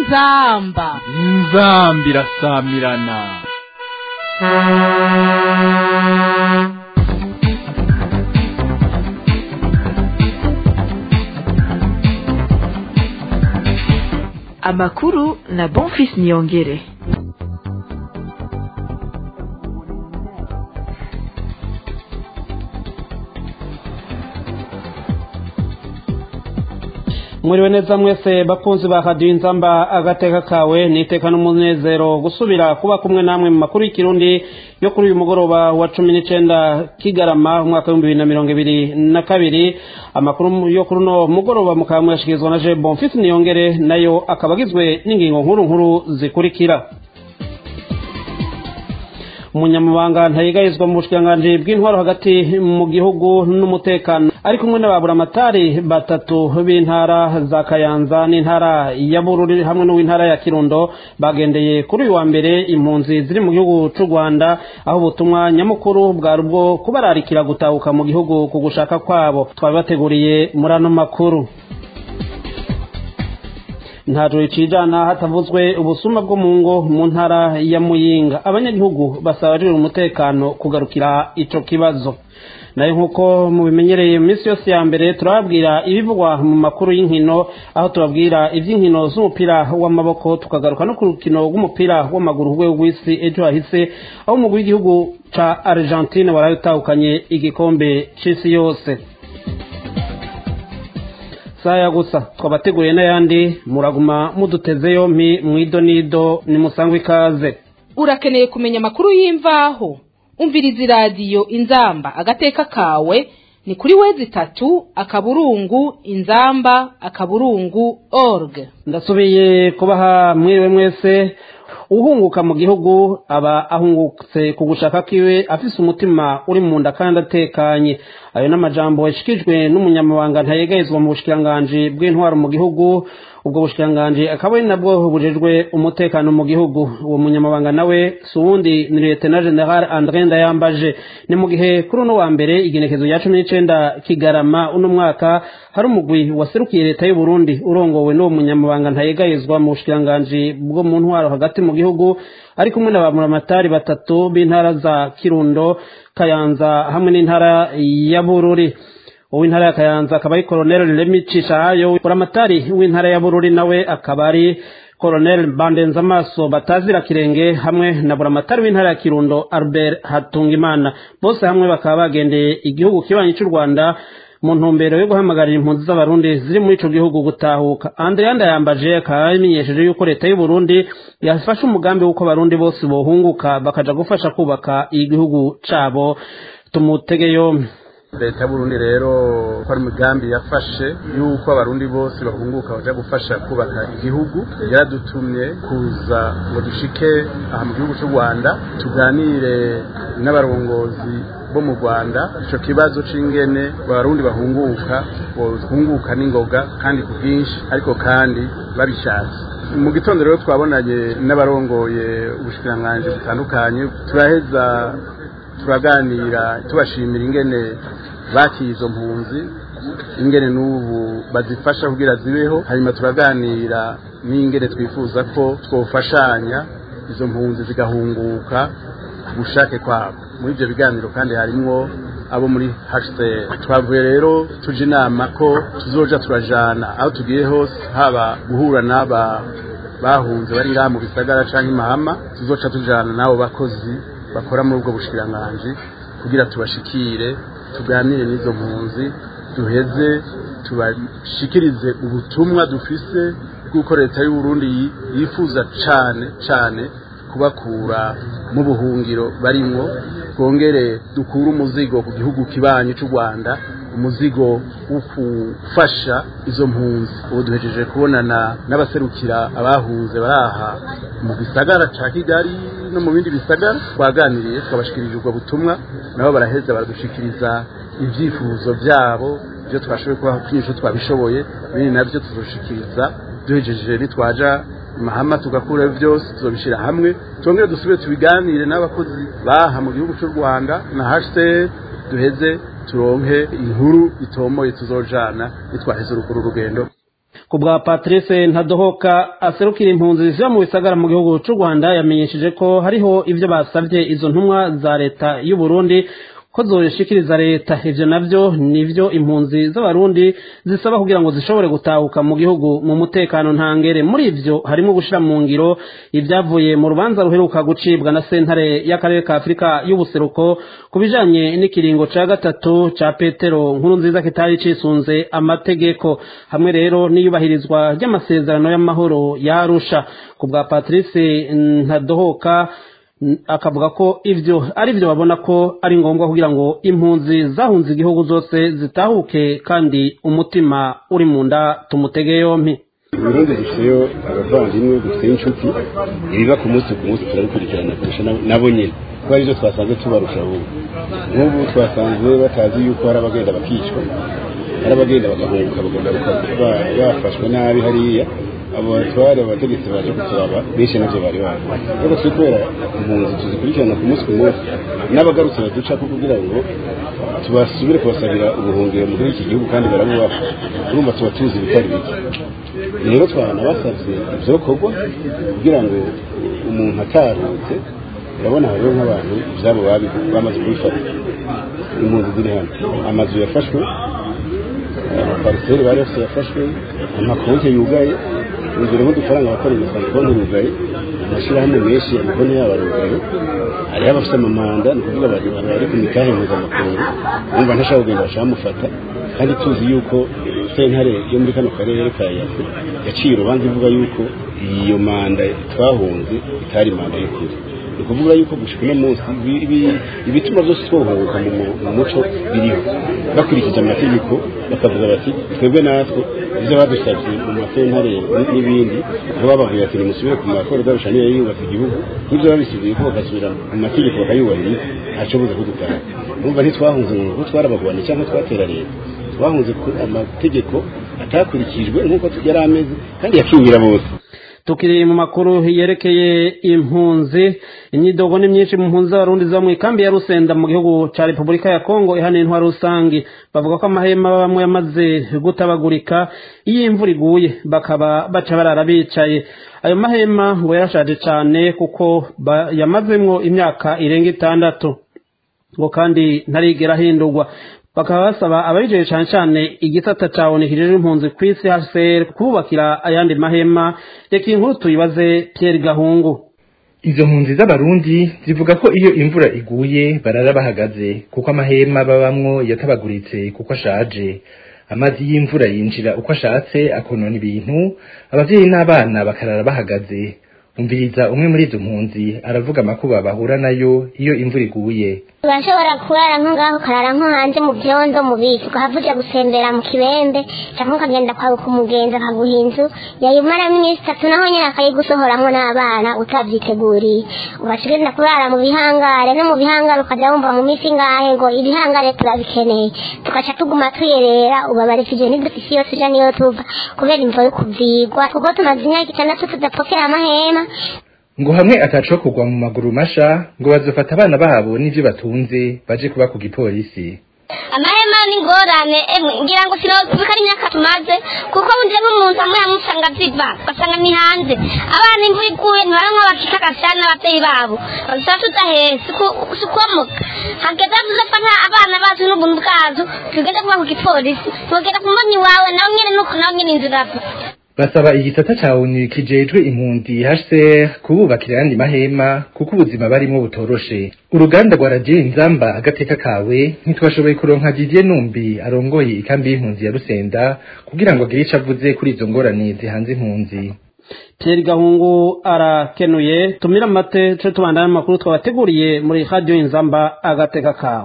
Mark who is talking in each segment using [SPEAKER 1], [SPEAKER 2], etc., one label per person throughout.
[SPEAKER 1] inzamba
[SPEAKER 2] inzamba irasamirana
[SPEAKER 3] amakuru na bonfis niyongere
[SPEAKER 4] mwiriwe neza mwese bakunzi ba radiyo inzamba agateka kawe niteka n'umunezero gusubira kuba kumwe namwe mu makuru y'ikirundi yo kuri uyu mugoroba wa cumi n'icenda kigarama umwaka w'ibihumbi bibiri na mirongo ibiri na kabiri amakuru yo kuri uno mugoroba mukaba muyashikirizwa na je bonfisi niyongere nayo akaba agizwe n'ingingo nkuru nkuru zikurikira umunyamabanga ntayegayizwa mu bushikiranganji bw'intwaro hagati mu gihugu n'umutekano ari kumwe n'ababuramatari batatu b'intara za kayanza n'intara ya bururi hamwe n'uw'intara ya kirundo bagendeye kuri uyu wa mbere impunzi ziri mu gihugu c'u rwanda aho ubutumwa nyamukuru bwari ubwo kubararikira gutahuka mu gihugu ku gushaka kwabo twabibateguriye muri ano makuru ntajo icijana hatavuzwe ubusuma bwo mu ngo mu ntara ya muyinga abanyagihugu basaba abajejwe umutekano kugarukira ico kibazo nayo nk'uko mubimenyereye mu minsi yose ya mbere turababwira ibivugwa mu makuru y'inkino aho tubabwira ivy'inkino z'umupira w'amaboko tukagaruka no ku rukino rw'umupira w'amaguru rwego rw'isi ejo hahise aho umugwi w'igihugu ca argentine waraye utahukanye igikombe c'isi yose saya gusa twabateguriye n'ayandi muraguma muduteze yompi mwidonido nimusangwe ikaze
[SPEAKER 1] urakeneye kumenya amakuru y'imvaho umviriza iradiyo inzamba agateka kawe ni kuri wezi itatu akaburungu inzamba akaburungu org
[SPEAKER 4] ndasubiye kubaha mwiriwe mwese uhunguka mu gihugu aba ahungutse ku gushaka kiwe afise umutima uri mu nda kandi atekanye ayo n'amajambo yashikijwe n'umunyamabanga ntayegayezwa mu bushikiranganji bw'intwaro mu gihugu ubwo bushikiranganji akaba ari nabwo bujejwe umutekano mu gihugu uwo munyamabanga nawe si uwundi ni lieutenant general andre ndayambaje ni mu gihe kuri uno wa mbere igenekezo rya cumi n'icenda kigarama uno mwaka hari umugwi waserukiye leta y'u Burundi urongowe n'uwo munyamabanga ntayegayezwa mu bushikiranganji bwo mu ntwaro hagati mu gihugu ari kumwe na bamuramatari batatu b'intara za kirundo kayanza hamwe n'intara ya bururi uw'intara ya kayanza akaba ari koroneli remi cishahayo buramatari w'intara ya bururi nawe akaba ari koroneli bandenza amaso batazira kirenge hamwe na buramatari w'intara ya kirundo albert hatungimana bose hamwe bakaba bagendeye igihugu kibanyi cy'u rwanda mu ntumbero yo guhamagarira impunzi z'abarundi ziri muri ico gihugu gutahuka andreanda yambaje akaba yamenyesheje yuko leta y'u Burundi yafashe umugambi w'uko abarundi bose bohunguka bakaja gufasha kubaka igihugu cabo tumutege yompi
[SPEAKER 5] leta y'uburundi rero ko ari umugambi yafashe yuko abarundi bose bahunguka baja gufasha kubaka igihugu yaradutumye kuza ngo dushike aha mu gihugu cy'u rwanda tuganire n'abarongozi bo mu rwanda ico kibazo c'ingene abarundi bahunguka bohunguka n'ingoga kandi ku bwinshi ariko kandi babishatse mu gitondo rero twabonanye n'abarongoye ubushikiranganji butandukanye turaheza turaganira tubashimira ingene bakiye izo mpunzi ingene n'ubu bazifasha kugira zibeho hanyuma turaganira n'ingene twifuza ko twofashanya izo mpunzi zigahunguka ku bushake kwabo muri ibyo biganiro kandi harimwo abo muri HCR twavuye rero tuje inama ko tuzoja turajana aho tugiye hose haba guhura n'aba bahunze bari ngaha mu bisagara canke imahama tuzoca tujana n'abo bakozi bakora muri ubwo bushikiranganji kugira tubashikire tuganire n'izo mpunzi duheze tubashikirize ubutumwa dufise bw'uko leta y'u Burundi yifuza cane cane kubakura mu buhungiro barimwo twongere dukure umuzigo ku gihugu kibanyi cy'u Rwanda umuzigo wo gufasha izo mpunzi ubu duhejeje kubonana n'abaserukira abahunze baraha mu gisagara ca Kigali no mu bindi bisagara twaganiriye twabashikirije ubwo butumwa nabo baraheza baradushikiriza ibyifuzo byabo ibyo twashoboye kubaha kwinshi twabishoboye ibindi nabyo tuzoshikiriza duhejeje nitwaja mahama tugakura byose tuzobishira hamwe twongere dusubire tubiganire n'abakozi baha mu gihugu cy'u Rwanda na HCR duheze turonke inkuru itomoye tuzojana nitwaheze uruguru rugendo
[SPEAKER 4] ku bwa patrice ntadohoka aserukira impunzi ziba mu bisagara mu gihugu cy'u rwanda yamenyesheje ko hariho ibyo basabye izo ntumwa za leta y'u burundi ko zoshikiriza leta ivyo navyo nivyo impunzi z'abarundi zisaba kugira ngo zishobore gutahuka mu gihugu mu mutekano ntangere muri ivyo harimo gushira mu ngiro ibyavuye mu rubanza ruheruka gucibwa na sentare y'akarere ka afurika y'ubuseruko ku bijanye n'ikiringo ca gatatu ca petero nkuru nziza kitari cisunze amategeko hamwe rero n'iyubahirizwa ry'amasezerano y'amahoro yarusha ku bwa patrice ntadohoka akavuga ko ivyo ari byo babona ko ari ngombwa kugira ngo impunzi zahunze igihugu zose zitahuke kandi umutima uri mu nda tumutege yompi
[SPEAKER 6] uburundi dufiteyo abavandimwe dufiteyo inshuti ibiba ku munsi ku munsi turabikurikirana kurusha nabo nyine kuko aribyo twasanze tubarusha ubu nk'ubu twasanzwe batazi yuko hari abagenda bakicwa hari abagenda bagahunguka bakagaruka bafashwe nabi hariya abo batware abategetsi baje kuturaba benshi navyo bari bazi ariko turi kubera impunzi tuzikurikirana ku munsi ku munsi n'abagarutse baduca ko kugira ngo tubasubire kubasabira ubuhungiro muri iki gihugu kandi barabubaha urumva tuba tuzi ibitari bike rero twanabasavye ivyokorwa kugira ngo umuntu atarutse urabona hariho nk'abantu ivyabo bamaze kubifata impunzi ziri hano amazu yafashwe amapariseri bari bafite yafashwe amakonti yugaye urugero nk'udufaranga bakora imisanga konti yugaye amashyirahamwe menshi amakonti yabo arugaye hariho abafite amamanda ni ukuvuga bari ku mitahe mpuzamakungu bumva ntashaka kugenda bashamufata kandi tuzi yuko sentare yo muri kano karere ka yafu yaciye urubanza ivuga yuko iyo manda twahunze itari manda y'ukuri ni ukuvuga yuko gushika uno munsi ibituma byose twohunguka mu muco biriho bakurikije amategeko bakavuga bati twebwe natwe ibyo badusabye mu masentare n'ibindi aho bababwira ati nimusubire ku makoro darusha niyo yubatse igihugu n'ibyo babisubiye ko bagasubira mu mategeko bakayubahiriza ntaco buze kudutaha numva ntitwahunze ngo kuko twarabagwanye cyangwa twatera leta twahunze amategeko atakurikijwe nk'uko yari ameze kandi yakingira bose
[SPEAKER 4] tukiri mu makuru yerekeye impunzi imyidogo ni myinshi mu mpunzi z'abarundi ziba mu ikambi ya rusenda mu gihugu cya repubulika ya kongo ihana intwaro rusange bavuga ko amahema bamwe yamaze gutabagurika iyo imvura iguye bakaba baca barara bicaye ayo mahema ngo yarashaje cyane kuko yamazemwo imyaka irenga itandatu ngo kandi ntarigera ahindurwa bakaba basaba ababijeye cyane cyane igisata cabonekejejwe impunzi ku isi hcr kububakira ayandi mahema reka inkuru tuyibaze pierre gahungu
[SPEAKER 7] izo mpunzi z'abarundi zivuga ko iyo imvura iguye barara bahagaze kuko amahema babamwo yatabaguritse kuko ashaje amazi y'imvura yinjira uko ashatse akonona ibintu abavyeyi n'abana bakarara bahagaze umviriza umwe muri izo mpunzi aravuga amakuba bahura nayo iyo imvura iguye
[SPEAKER 8] urashobora kurara nko ngaho ukarara nko hanze mu byondo mu biti ukahava uja gusembera mu kibembe cyangwa ukagenda kwaguka umugenzi akaguha inzu yayimaramo iminsi itatu naho nyine akayigusohoramwo n'abana utavyiteguriye ugaca ugenda kurara mu bihangare no mu bihangare ukaja wumva mu minsi ngahe ngo ibihangare turabikeneye tugaca tuguma tuyerera ubabarikije n'idufisi yose uja niyo tuva kubera imvo yo kuvyigwa kuko tumaze imyaka itandatu tudapokera amahema
[SPEAKER 7] ngo hamwe ataco kugwa mu maguru masha ngo bazofata abana babo n'ivyo batunze baje kuba ku gipolisi
[SPEAKER 8] amahema ni ngorane emwe ngira ngo sinobika ari imyaka tumaze kuko bunje nk'umuntu amwe amusanga ziva ugasanga ni hanze abana imvura iguye ntibaramwa bakika agashana n'abavyeyi babo bazaba tudahese sikomoka hageze tuzafata abana bacu n'ubuntu bwacu tugende kuba ku gipolisi tugenda ku mbonyi wawe nawe nyene nuko nawe nyene inzu irapfa
[SPEAKER 7] basaba igisata ca ONU kijejwe impunzi HCR kububakira ayandi mahema kuko ubuzima barimo butoroshe uruganda rwa radio inzamba agateka kawe ntitwashoboye kuronka Didier Numbi arongoye ikambi y'impunzi ya Rusenda kugira ngo agire ico avuze kuri izo ngorane zihanze impunzi
[SPEAKER 4] Pierre Gahungu arakenuye tumira amate tuje tubandana amakuru twabateguriye muri radio inzamba agateka kawe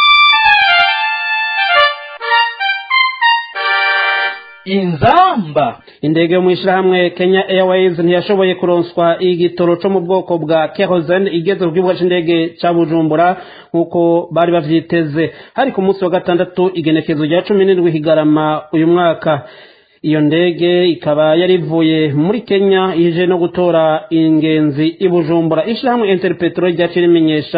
[SPEAKER 2] inzamba
[SPEAKER 4] indege yo mu ishyirahamwe kenya airways ntiyashoboye kuronswa igitoro cyo mu bwoko bwa kerosene igeze ku kibuga cy'indege cya bujumbura nk'uko bari bavyiteze hari ku munsi wa gatandatu igenekezo rya cumi n'indwi higarama uyu mwaka iyo ndege ikaba yari ivuye muri kenya ije no gutora ingenzi i bujumbura ishyirahamwe interpetro ryaciye rimenyesha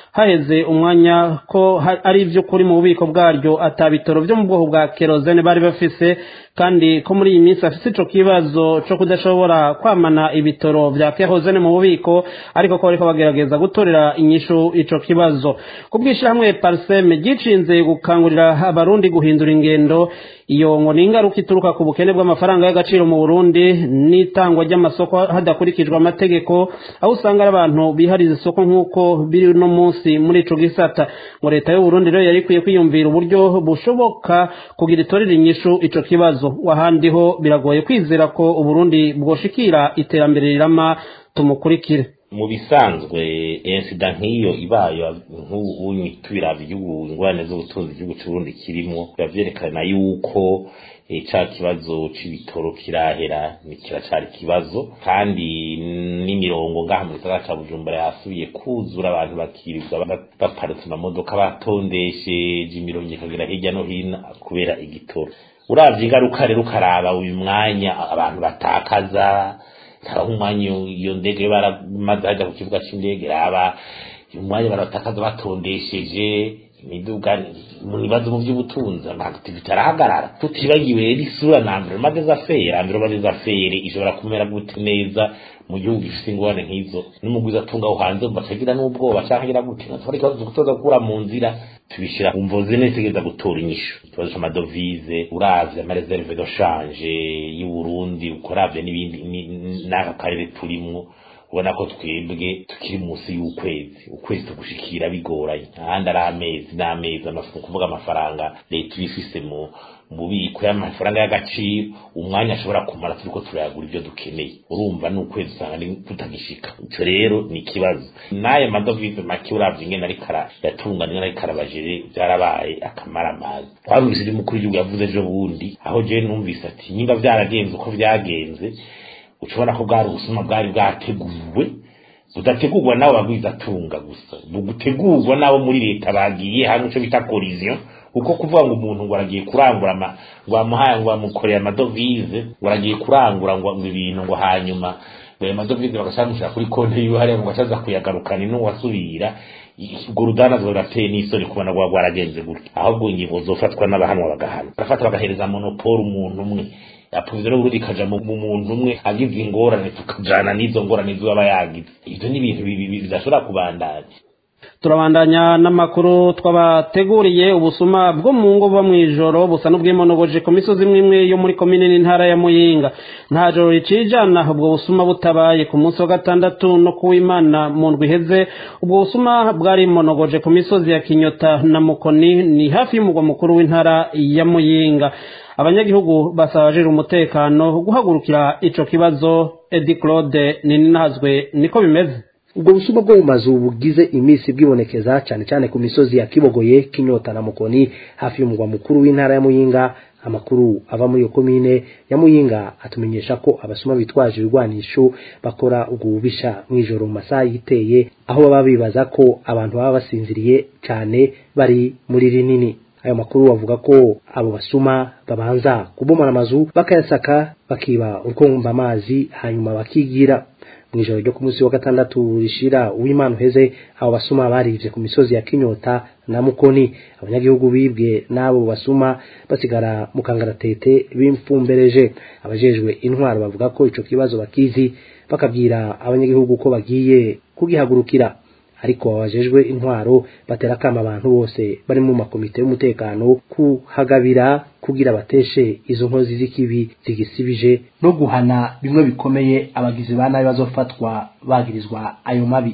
[SPEAKER 4] haheze umwanya ko ha- ari ivy'ukuri mu bubiko bwaryo atabitoro vyo mu bwoko bwa kerozene bari bafise kandi ko muri iyi minsi afise ico kibazo co kudashobora kwamana ibitoro vya kerozene mu bubiko ariko ko bariko bagerageza gutorera inyishu ico kibazo kubwishirahamwe parseme ryicinze gukangurira abarundi guhindura ingendo iyo ngo ni ingaruka ituruka ku bukene bw'amafaranga y'agaciro mu Burundi n'itangwa ry'amasoko hadakurikijwe amategeko aho usanga ari abantu bihariza isoko nk'uko biri no munsi muri ico gisata ngo leta y'u Burundi rero yari ikwiye kwiyumvira uburyo bushoboka kugira itorera inyishu ico kibazo wahandi ho biragoye kwizera ko Uburundi bwoshikira iterambere rirama tumukurikire
[SPEAKER 9] mu bisanzwe insida nk'iyo ibaye nk'ubu tubiraba igihugu ingorane z'ubutunzi igihugu cy'uburundi kirimo biba vyerekana yuko eh, ca kibazo c'ibitoro kirahera ni kiracari ikibazo kandi n'imirongo ngaha mu gisagara ca bujumbura yasubiye kuzura abantu bakirirwa ba- baparitse amamodoka batondesheje imirongo ikagera hirya no hino kubera igitoro uravye ingaruka rero ukaraba uyu mwanya abantu batakaza haraho umwanya iyo ndege baramaze hajya ku kibuga c'indege raba umwanya baratakaza batondesheje imiduga mu bibazo mu by'ubutunzi amakitivite arahagarara tutibagiwe rero isura na environnement des affaires environnement des affaires ishobora kumera gute neza mu gihugu gifite ingorane nk'izo n'umugwiza atunga aho hanze batagira n'ubwoba cyangwa agira gute natwara ikibazo gutoza gukura mu nzira tubishyira ku mvoze neza igeza gutora inyishu ikibazo c'amadovize uravye amareserve de change y'u Burundi ukoravye n'ibindi ni- n'aka karere turimwo ubona ko twebwe tukiri munsi y'ukwezi ukwezi tugushikira bigoranye ahandi ari amezi n'amezi amafu kuvuga amafaranga leta iba ifise mu mu bubiko y'amafaranga y'agaciro umwanya ashobora kumara turiko turayagura ibyo dukeneye urumva ni ukwezi usanga ni- tutagishika ico rero ni ikibazo n'ayo madovize make uravye ingene ariko ara- yatungana ingene ariko arabajere vyarabaye akamaramazi twarumvise ivyo umukuru w'igihugu yavuze ejo bundi aho jewe numvise ati nyimba vyaragenze uko vyagenze ushobora ko bwari ubusuma bwari bwateguwe budategurwa n'abo bagwizatunga gusa bugutegurwa n'abo muri leta bagiye hamwe ico bita collision kuko kuvuga ngo umuntu ngo aragiye kurangura ama ngo bamuhaye ngo bamukoreye amadovize ngo aragiye kurangura ngo ngo ibintu ngo hanyuma ngo ayo madovize bagacamushyira kuri konti yiwe hariya ngo acaza kuyagarukana n'uwasubira urwo rudanazwa rurateye n'isoni kubona rwaba rwaragenze gutya ahubwo ingingo zofatwa n'abahanwa bagahana barafata bagahereza monopole umuntu umwe yapfuze rero ubundi ikaja mu mu muntu umwe agize ingorane tukajana n'izo ngorane ziba aba yagize ivyo ni ibintu bibi- bibi- bidashobora kubandanya
[SPEAKER 4] turabandanya n'amakuru twabateguriye ubusuma bwo mu ngo buba mw'ijoro busa n'ubwimonogoje ku misozi imwe imwe yo muri komine n'intara ya muyinga nta joro ricijana ubwo busuma butabaye ku munsi wa gatandatu no kuw'imana mu ndwi iheze ubwo busuma bwarimonogoje ku misozi ya kinyota na mukoni ni hafi y'umugwa mukuru w'intara ya muyinga abanyagihugu basaba abajejwe umutekano guhagurukira ico kibazo edi claude ninahazwe niko bimeze
[SPEAKER 10] ubwo busuma bwo mu mazu bugize iminsi bwibonekeza cyane cyane ku misozi ya kibogoye kinyota na mukoni hafi y'umugwa mukuru w'intara ya muyinga amakuru ava muri iyo komine ya muyinga atumenyesha ko abasuma bitwaje ibigwanisho bakora ubwo bubisha mw'ijoro mu masaha yiteye aho baba bibaza ko abantu baba basinziriye cyane bari muri rinini ayo makuru avuga ko abo basuma babanza kubomora amazu bakayasaka bakiba urwumva amazi hanyuma bakigira mu ijoro ryo ku munsi wa gatandatu rishira uw'imana uheze abo basuma barivye ku misozi ya kinyota na mukoni abanyagihugu bibwe n'abo basuma basigara mu kangaratete bimfumbereje abajejwe intwaro bavuga ko ico kibazo bakizi bakabwira abanyagihugu ko bagiye kugihagurukira ariko abajejwe intwaro batera kama abantu bose bari mu makomite y'umutekano kuhagabira kugira bateshe izo nkozi z'ikibi zigisibije no guhana bimwe bikomeye abagizi ba nabi bazofatwa bagirizwa ayo mabi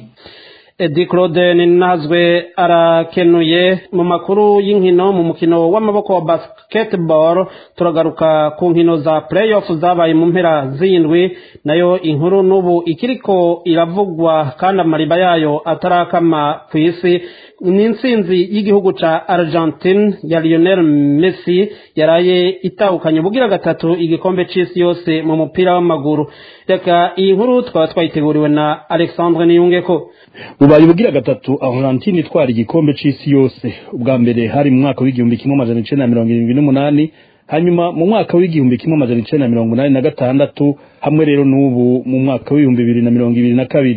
[SPEAKER 4] edi claude ninazwe arakenuye mu makuru y'inkino mu mukino w'amaboko wa basketball turagaruka ku nkino za playoff zabaye mu mpera z'indwi nayo inkuru n'ubu ikiriko iravugwa kandi amariba yayo atarakama ku isi ni intsinzi y'igihugu ca argentine ya lionel messi yaraye itahukanye ubugira gatatu igikombe c'isi yose mu mupira w'amaguru reka iyi nkuru twaba twayiteguriwe na alexandre niyungeko
[SPEAKER 11] bubaye ubugira gatatu argentine itwara igikombe c'isi yose ubwa mbere hari mu mwaka w'igihumbi kimwe amajana icenda na mirongo irindwi n'umunani hanyuma mu mwaka w'igihumbi kimwe amajana icenda na mirongo inani na gatandatu hamwe rero n'ubu mu mwaka w'ibihumbi bibiri na mirongo ibiri na kabiri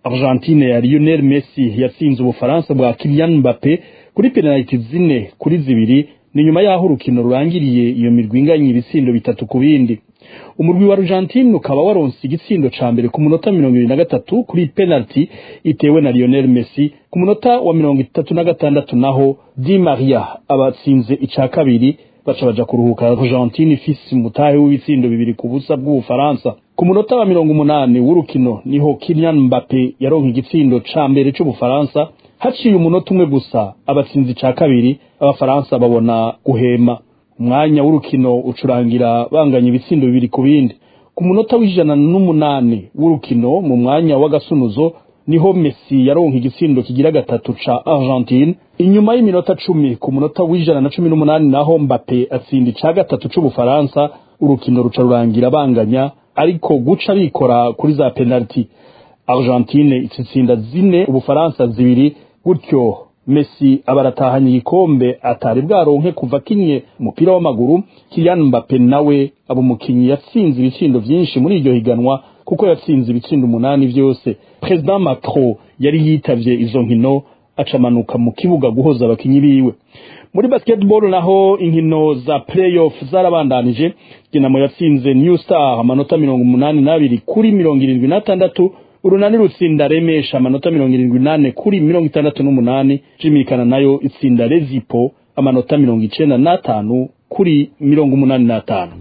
[SPEAKER 11] Argentine ya Lionel Messi yatsinze ubufaransa bwa Kylian Mbappe kuri penaliti zine kuri zibiri ni nyuma y'aho urukino rurangiriye iyo mirwi inganye ibitsindo bitatu ku bindi umurwi wa Argentine ukaba waronse igitsindo ca mbere ku munota mirongo ibiri na gatatu kuri penalty itewe na Lionel Messi ku munota wa mirongo itatu na gatandatu naho Di Maria abatsinze ica kabiri baca baja kuruhuka Argentine ifise umutahe w'ibitsindo bibiri ku busa bw'Ubufaransa ku munota wa mirongo umunani w'urukino niho Kylian Mbappe yaronka igitsindo ca mbere c'Ubufaransa haciye umunota umwe gusa abatsinzi ca kabiri abafaransa babona guhema umwanya w'urukino ucurangira banganya ibitsindo bibiri ku bindi ku munota w'ijana n'umunani w'urukino mu mwanya w'agasunuzo niho Messi yaronka igitsindo kigira gatatu ca Argentine inyuma y'iminota cumi ku munota w'ijana na cumi n'umunani naho Mbappe atsinda ica gatatu c'Ubufaransa urukino ruca rurangira banganya ariko guca bikora kuri za penalty Argentine itsinda zine Ubufaransa zibiri gutyo Messi abaratahanye igikombe atari bwaronke kuva kinye umupira w'amaguru Kylian Mbappe nawe abo umukinyi yatsinze ibitsindo vyinshi muri iryo higanwa kuko yatsinze ibitsindo umunani vyose President Macron yari yitavye izo nkino acamanuka mu kibuga guhoza abakinyi biwe muri basketball naho inkino za playoff zarabandanije Dinamo yatsinze New Star amanota mirongo umunani n'abiri kuri mirongo irindwi n'atandatu urunani rutsinda remesha amanota mirongo irindwi nane kuri mirongo itandatu n'umunani jimikana nayo itsinda rezipo amanota mirongo icenda n'atanu kuri mirongo umunani n'atanu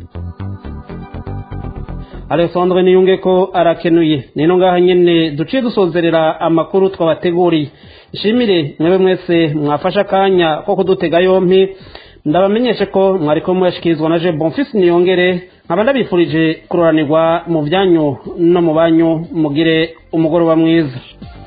[SPEAKER 4] alexandre niyunge ko arakenuye nino ngaha nyene duciye dusozerera amakuru twabateguriye ishimire mwebe mwese mwafashe akanya ko kudutega yompi ndabamenyeshe ko mwariko muyashikirizwa na je bonfisi niyongere nkaba ndabifurije kuroranirwa mu byanyu no mu banyu mugire umugoroba mwiza